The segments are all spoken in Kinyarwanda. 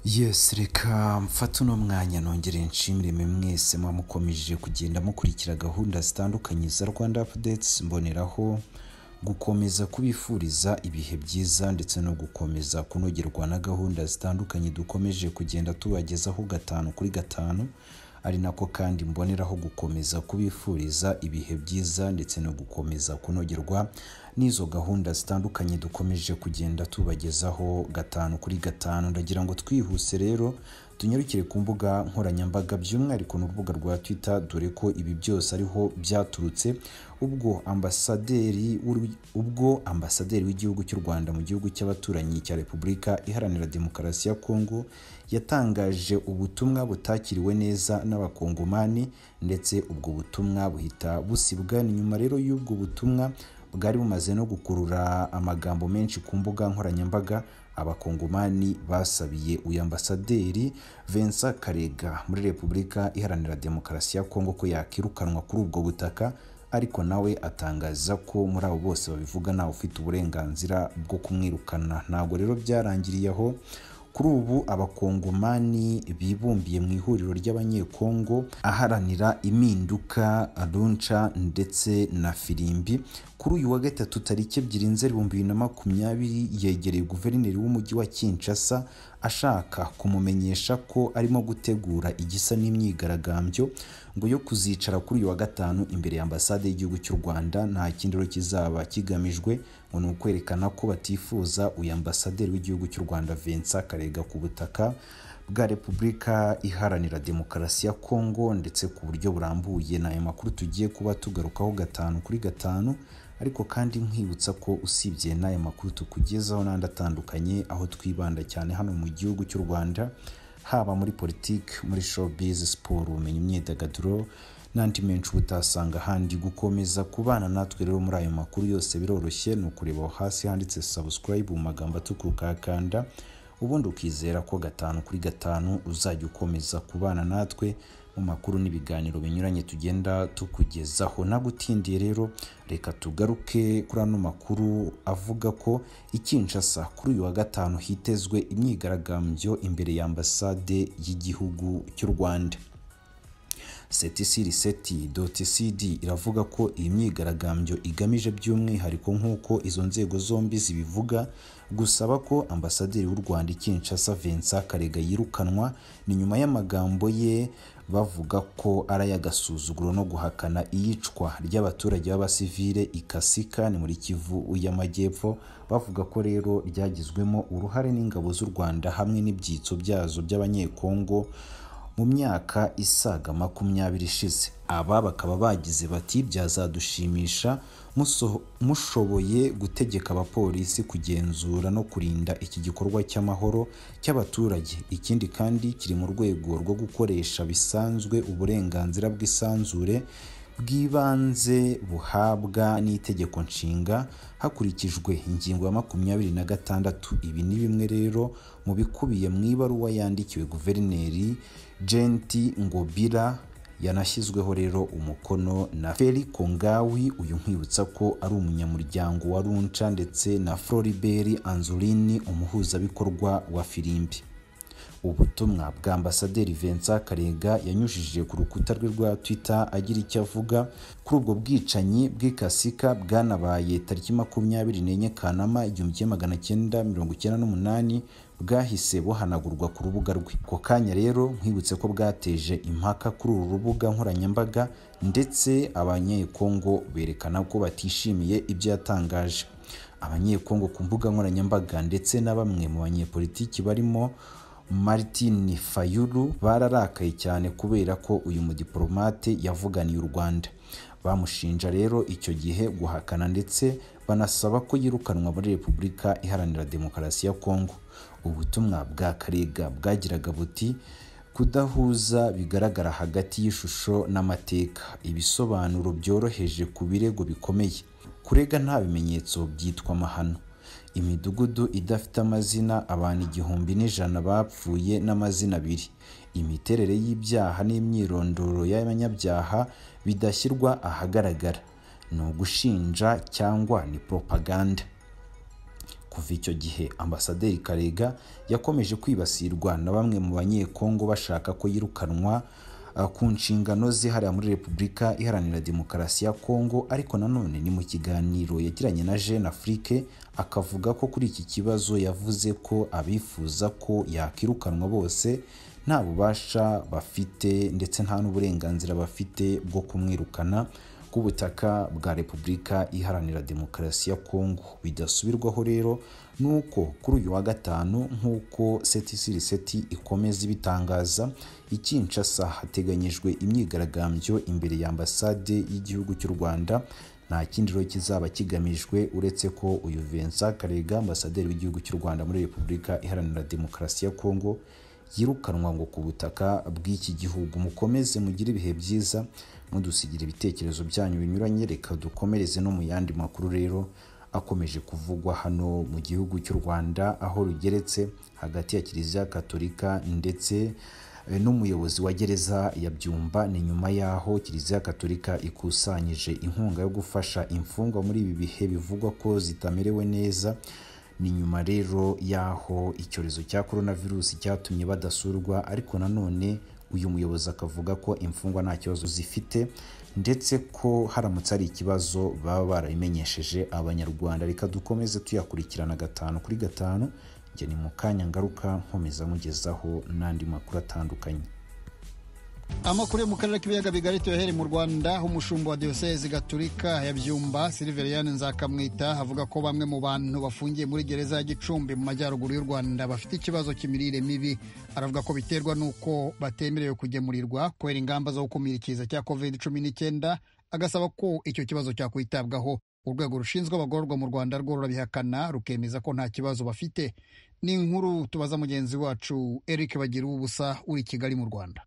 yesi reka mfate uno mwanya nongere nshimire mwe mwese muba mukomeje kugenda mukurikira gahunda zitandukanye za rwanda apudetsi mboneraho gukomeza kubifuriza ibihe byiza ndetse no gukomeza kunogerwa na gahunda zitandukanye dukomeje kugenda tubagezaho gatanu kuri gatanu ari nako kandi mboneraho gukomeza kubifuriza ibihe byiza ndetse no gukomeza kunogerwa n'izo gahunda zitandukanye dukomeje kugenda tubagezaho gatanu kuri gatanu ndagira ngo twihuse rero tunyarukire ku mbuga nkoranyambaga by'umwihariko n'urubuga rwa twitter dore ko ibi byose ariho byaturutse ubwo ambasaderi w'u- ubwo ambasaderi w'igihugu cy'u Rwanda mu gihugu cy'abaturanyi cya Repubulika Iharanira Demokarasi ya Kongo yatangaje ubutumwa butakiriwe neza n'abakongomani ndetse ubwo butumwa buhita busibwa ni nyuma rero y'ubwo butumwa bwari bumaze no gukurura amagambo menshi ku mbuga nkoranyambaga abakongomani basabiye uyu ambasaderi Vincent Karega muri Repubulika Iharanira Demokarasi ya Kongo ko yakirukanwa kuri ubwo butaka ariko nawe atangaza ko muri abo bose babivuga ntawe ufite uburenganzira bwo kumwirukana ntabwo rero byarangiriye aho kuri ubu abakongomani bibumbiye mu ihuriro ry'abanyekongo aharanira impinduka runca ndetse na firimbi kuri uyu wa gatatu tariki ebyiri nzeri ibihumbi bibiri na makumyabiri yegereye guverineri w'umujyi wa kinshasa ashaka kumumenyesha ko arimo gutegura igisa n'imyigaragambyo ngo yo kuzicara kuri uyu wa gatanu imbere ya ambasade y'igihugu cy'u rwanda nta kindi rero kizaba kigamijwe ngo ni ukwerekana ko batifuza uyu ambasaderi w'igihugu cy'u rwanda vincent karega ku butaka bwa repubulika iharanira demokarasi ya kongo ndetse ku buryo burambuye ni ayo makuru tugiye kuba tugarukaho gatanu kuri gatanu ariko kandi nkwibutsa ko usibye n'aya makuru tukugezaho n'andi atandukanye aho twibanda cyane hano mu gihugu cy'u rwanda haba muri politiki muri showbiz siporo ubumenyi imyidagaduro n'andi menshi uba utasanga ahandi gukomeza kubana natwe rero muri ayo makuru yose biroroshye ni ukureba aho hasi handitse subscribe mu magambo atukura ukahakanda ubundi ukizera ko gatanu kuri gatanu uzajya ukomeza kubana natwe mu makuru n'ibiganiro binyuranye tugenda tukugezaho nta gutindiye rero reka tugaruke kuri ano makuru avuga ko i Kinshasa kuri uyu wa gatanu hitezwe imyigaragambyo imbere ya ambasade y'igihugu cy'u Rwanda setisiriseti.cd iravuga ko iyi myigaragambyo igamije by'umwihariko nk'uko izo nzego zombi zibivuga gusaba ko ambasaderi w'u Rwanda i Kinshasa Vincent Karega yirukanwa ni nyuma y'amagambo ye bavuga ko ari ay'agasuzuguro no guhakana iyicwa ry'abaturage b'abasivile ikasika ni muri Kivu y'Amajyepfo bavuga ko rero ryagizwemo uruhare n'ingabo z'u Rwanda hamwe n'ibyitso byazo by'abanyekongo mu myaka isaga makumyabiri ishize aba bakaba bagize bati byazadushimisha muso- mushoboye gutegeka abapolisi kugenzura no kurinda iki gikorwa cy'amahoro cy'abaturage ikindi kandi kiri mu rwego rwo gukoresha bisanzwe uburenganzira bw'isanzure bw'ibanze buhabwa n'itegeko nshinga hakurikijwe ingingo ya makumyabiri na gatandatu ibi ni bimwe rero mu bikubiye mu ibaruwa yandikiwe guverineri jenti ngobira yanashyizweho rero umukono na feri kongawi uyu nkwibutsa ko ari umunyamuryango wa runca ndetse na floriberi anzurini umuhuzabikorwa wa firimbi ubutumwa bwa ambasaderi Vincent Karega yanyujije ku rukuta rwe rwa Twitter agira icyo avuga kuri ubwo bwicanyi bw'ikasika bwanabaye tariki makumyabiri n'enye Kanama igihumbi kimwe magana cyenda mirongo icyenda n'umunani bwahise buhanagurwa ku rubuga rwe ako kanya rero nkwibutse ko bwateje impaka kuri uru rubuga nkoranyambaga ndetse abanyekongo berekana ko batishimiye ibyo yatangaje abanyekongo ku mbuga nkoranyambaga ndetse na bamwe mu banyepolitiki barimo Martin Fayulu bararakaye cyane kubera ko uyu mudiplomate yavuganiye u Rwanda bamushinja rero icyo gihe guhakana ndetse banasaba ko yirukanwa muri Repubulika Iharanira Demokarasi ya Kongo ubutumwa bwa Karega bwagiraga buti kudahuza bigaragara hagati y'ishusho n'amateka ibisobanuro byoroheje ku birego bikomeye kurega nta bimenyetso byitwa amahano imidugudu idafite amazina abantu igihumbi n'ijana bapfuye n'amazina abiri imiterere y'ibyaha n'imyirondoro y'abanyabyaha bidashyirwa ahagaragara ni ugushinja cyangwa ni propaganda kuva icyo gihe ambasaderi karega yakomeje kwibasirwa na bamwe mu banyekongo bashaka ko yirukanwa ah, ku nshingano ze hariya muri repubulika iharanira demokarasi ya kongo ariko nanone ni mu kiganiro yagiranye na jeune afrique akavuga ko kuri iki kibazo yavuze ko abifuza ko yakirukanwa bose nta bubasha bafite ndetse nta n'uburenganzira bafite bwo kumwirukana ku butaka bwa repubulika iharanira demokarasi ya kongo bidasubirwaho rero ni uko kuri uyu wa gatanu nk'uko seti ikomeza ibitangaza i Kinshasa hateganyijwe imyigaragambyo imbere ya ambasade y'igihugu cy'u rwanda nta kindi rero kizaba kigamijwe uretse ko uyu Vincent Karega ambasaderi w'igihugu cy'u Rwanda muri Repubulika Iharanira Demokarasi ya Kongo yirukanwa ngo ku butaka bw'iki gihugu mukomeze mugire ibihe byiza mudusigira ibitekerezo byanyu binyuranye reka dukomereze no mu yandi makuru rero akomeje kuvugwa hano mu gihugu cy'u Rwanda aho rugeretse hagati ya Kiliziya Katolika ndetse eh, n'umuyobozi wa gereza ya Byumba ni nyuma y'aho Kiliziya Katolika ikusanyije inkunga yo gufasha imfungwa muri ibi bihe bivugwa ko zitamerewe neza ni nyuma rero y'aho icyorezo cya coronavirus cyatumye badasurwa ariko nanone uyu muyobozi akavuga ko imfungwa nta kibazo zifite ndetse ko haramutse hari ikibazo baba barabimenyesheje abanyarwanda reka dukomeze tuyakurikirana gatanu kuri gatanu njye ni mu kanya ngaruka nkomeza mugezaho n'andi makuru atandukanye amakuru yo mu karere k'ibiyaga bigari tuyohere mu rwanda aho umushumba wa diyoseze gaturika ya byumba silveriyani nzakamwita avuga ko bamwe mu bantu bafungiye muri gereza ya gicumbi mu majyaruguru y'u rwanda bafite ikibazo cy'imirire mibi aravuga ko biterwa n'uko batemerewe kugemurirwa kubera ingamba zo gukumira ikiza cya covid cumi n'icyenda agasaba ko icyo kibazo cyakwitabwaho urwego rushinzwe abagororwa mu rwanda rwo rurabihakana rukemeza ko nta kibazo bafite ni inkuru tubaza mugenzi wacu eric bagira ubusa uri i kigali mu rwanda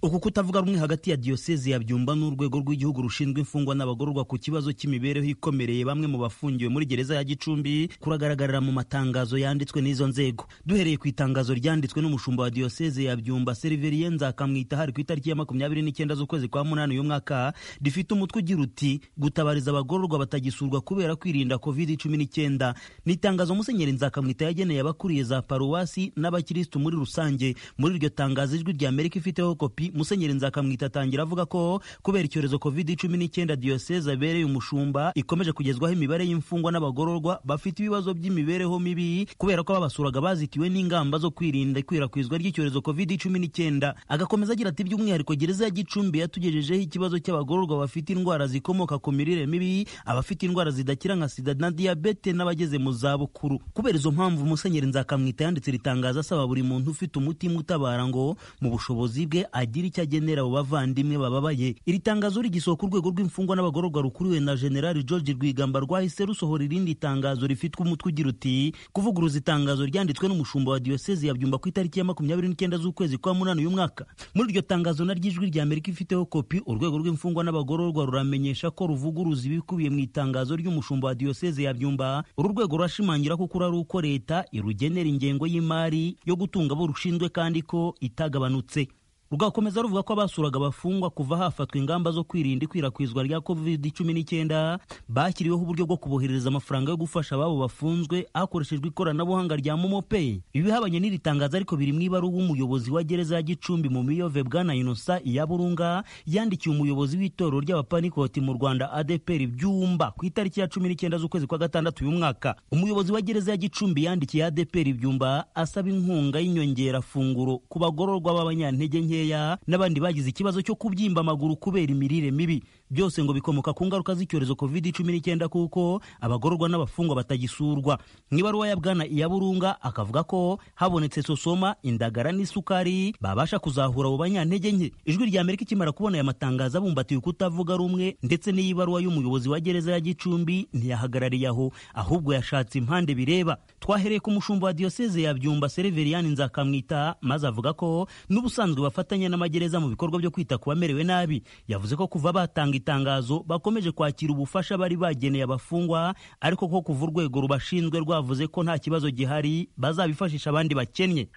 uku kutavuga rumwe hagati ya diyoseze ya byumba n'urwego rw'igihugu rushinzwe imfungwa n'abagororwa ku kibazo cy'imibereho ikomereye bamwe mu bafungiwe muri gereza ya gicumbi kuragaragarira mu matangazo yanditswe n'izo nzego duhereye ku itangazo ryanditswe n'umushumba wa diyoseze ya byumba seriveriye nzakamwita hari ku itariki ya makumyabiri n'icyenda z'ukwezi kwa munani uyu mwaka rifite umutwe ugira uti gutabariza abagororwa batagisurwa kubera kwirinda covid cumi n'icyenda ni itangazo musenyeri nzakamwita yageneye abakuriye za paruwasi n'abakirisitu muri rusange muri iryo tangazo ijwi rya amerika ifiteho kopi musenyeri nzakamwita atangira avuga ko kubera icyorezo covid cumi n'icyenda diyoseze abereye umushumba ikomeje kugezwaho imibare y'imfungwa n'abagororwa bafite ibibazo by'imibereho mibi kubera ko ababasuraga bazitiwe n'ingamba zo kwirinda ikwirakwizwa ry'icyorezo covid cumi n'icyenda agakomeza agira ati by'umwihariko gereza ya gicumbi yatugejejeho ikibazo cy'abagororwa bafite indwara zikomoka ku mirire mibi abafite indwara zidakira nka sida na diyabete n'abageze mu zabukuru kubera izo mpamvu musenyeri nzakamwita yanditse ritangaza asaba buri muntu ufite umutima utabara ngo mu bushobozi bwe agire icyo agenera abo bavandimwe bababaye iri tangazo rigisohoka urwego rw'imfungwa n'abagororwa rukuriwe na generali george rwigamba rwahise rusohora irindi tangazo rifitwe umutwe ugira uti kuvuguruza itangazo ryanditswe n'umushumba wa diyoseze ya byumba ku itariki ya makumyabiri n'icyenda z'ukwezi kwa munani uyu mwaka muri iryo tangazo na ry'ijwi rya amerika ifiteho kopi urwego rw'imfungwa n'abagororwa ruramenyesha ko ruvuguruza ibikubiye mu itangazo ry'umushumba wa diyoseze ya byumba uru rwego rurashimangira ko ukuri ari uko leta irugenera ingengo y'imari yo gutunga abo rushinzwe kandi ko itagabanutse rugakomeza ruvuga ko abasuraga abafungwa kuva hafatwa ingamba zo kwirinda ikwirakwizwa rya covid cumi n'icyenda bashyiriweho uburyo bwo kuboherereza amafaranga yo gufasha ababo bafunzwe hakoreshejwe ikoranabuhanga rya momopeyi ibi bihabanye n'iri tangazo ariko biri mu ibaruwa umuyobozi wa gereza ya gicumbi mu miyove bwana inosa iya burunga yandikiye umuyobozi w'itorero ry'abapanikoti mu rwanda adeperi byumba ku itariki ya cumi n'icyenda z'ukwezi kwa gatandatu uyu mwaka umuyobozi wa gereza ya gicumbi yandikiye adeperi byumba asaba inkunga y'inyongerafunguro ku bagororwa b'abanyantege nke nkeya n'abandi bagize ikibazo cyo kubyimba amaguru kubera imirire mibi byose ngo bikomoka ku ngaruka z'icyorezo covid cumi n'icyenda kuko abagororwa n'abafungwa batagisurwa mu ibaruwa ya bwana iya burunga akavuga ko habonetse sosoma indagara n'isukari babasha kuzahura abo banyantege nke ijwi rya amerika ikimara kubona aya matangazo abumbatiye ukutavuga rumwe ndetse n'iyibaruwa y'umuyobozi wa gereza ya gicumbi ntiyahagarariye aho ahubwo yashatse impande bireba twahereye ku mushumba wa diyoseze ya byumba sereveriyani nzakamwita maze avuga ko n'ubusanzwe bafata bafatanya n'amagereza mu bikorwa byo kwita ku bamerewe nabi yavuze ko kuva batanga itangazo bakomeje kwakira ubufasha bari bageneye abafungwa ariko ko kuva urwego rubashinzwe rwavuze ko nta kibazo gihari bazabifashisha abandi bakennye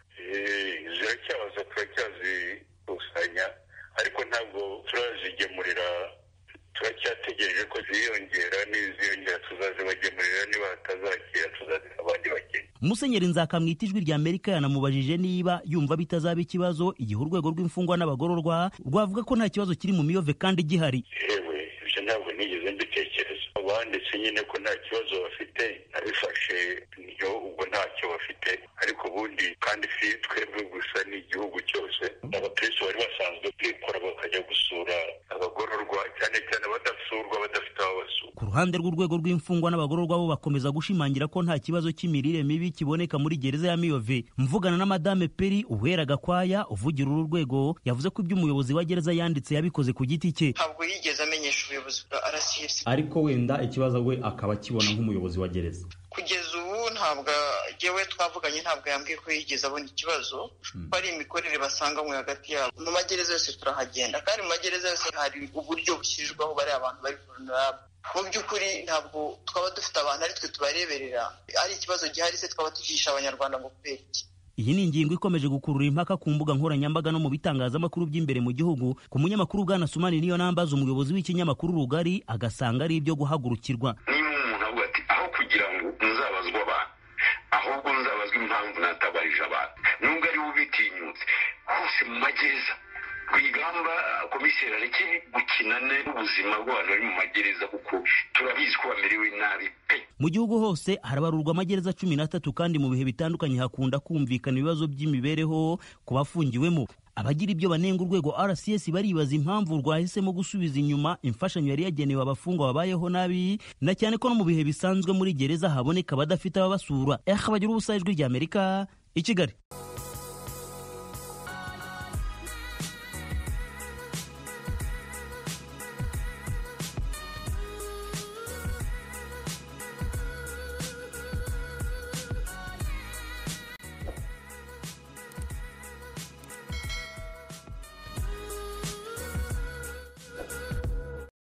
ziracyaza turacyazikusanya ariko ntabwo turazigemurira turacyategereje ko ziyongera n'iziyongera tuzazibagemurira niba hatazakira tuzazibaha musenyeri nzakamwita ijwi rya amerika yanamubajije niba yumva bitazaba ikibazo igihe urwego rw'imfungwa n'abagororwa rwavuga ko nta kibazo kiri mu miyove kandi gihari yewe ibyo ntabwo nigeze mbitekereza abanditse nyine ko nta kibazo bafite nabifashe niyo ubwo ntacyo bafite ariko ubundi kandi si twebwe gusa ni igihugu cyose abakirisitu bari basanzwe kwikora bakajya gusura abagororwa cyane cyane abadasurwa badafite aho basura ku ruhande rw'urwego rw'imfungwa n'abagororwa bo bakomeza gushimangira ko nta kibazo cy'imirire mibi kiboneka muri gereza ya miyove mvugana na madame peri uwera gakwaya uvugira uru rwego yavuze ko ibyo umuyobozi wa gereza yanditse yabikoze ku giti cye ntabwo yigeze amenyesha ubuyobozi bwa arasiyesi ariko wenda ikibazo we akaba akibona nk'umuyobozi wa gereza kugeza ubu ntabwo yewe twavuganye ntabwo yambwiye ko yigeze abona ikibazo ko ari imikorere basanganywe hagati yabo mu magereza yose turahagenda kandi mu magereza yose hari uburyo bushyirwaho bariya abantu bari vulnerable mu by'ukuri ntabwo twaba dufite abantu aritwe tubareberera ari ikibazo gihari se twaba tugisha abanyarwanda ngo kubera iki iyi ni ingingo ikomeje gukurura impaka ku mbuga nkoranyambaga no mu bitangazamakuru by'imbere mu gihugu ku munyamakuru bwana sumani niyo nambaza umuyobozi w'ikinyamakuru rugari agasanga ari ibyo guhagurukirwa niba umuntu avuga ati aho kugira ngo muzabazwe abantu ahubwo muzabazwe impamvu natabarije abantu nubwo ari we ubitinyutse hose mu magereza ku igamba komiseri areke gukina n'ubuzima bw'abantu bari mu magereza kuko turabizi ko bamerewe nabi pe mu gihugu hose harabarurwa amagereza cumi n'atatu kandi mu bihe bitandukanye hakunda kumvikana ibibazo by'imibereho ku bafungiwemo abagira ibyo banenga urwego rcs baribaza impamvu rwahisemo gusubiza inyuma imfashanyo yari yagenewe abafungwa babayeho nabi na cyane ko no mu bihe bisanzwe muri gereza haboneka abadafite ababasura eha bagira ubusa ijwi ry'amerika i kigali